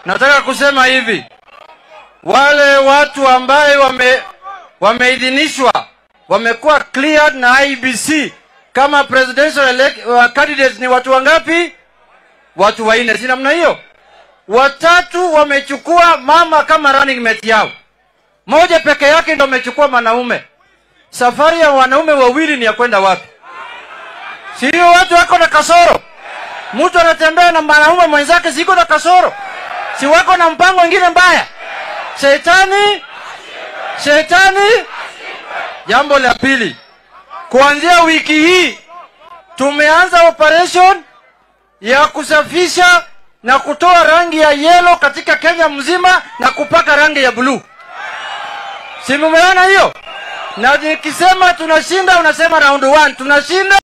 nataka kusema hivi, wale watu ambaye wame wameidhinishwa wamekuwa cleared na IBC kama presidential elect, uh, candidates ni watu wangapi? Watu wanne, si namna hiyo? Watatu wamechukua mama kama running mate yao, moja peke yake ndo amechukua mwanaume. Safari ya wanaume wawili ni ya kwenda wapi? Sio watu wako na kasoro. Mtu anatembea na mwanaume mwenzake, siko na kasoro, si wako na mpango mwingine mbaya? Shetani, shetani. Jambo la pili, kuanzia wiki hii tumeanza operation ya kusafisha na kutoa rangi ya yelo katika Kenya mzima na kupaka rangi ya bluu. Si mumeona hiyo? Na nikisema tunashinda, unasema round one tunashinda.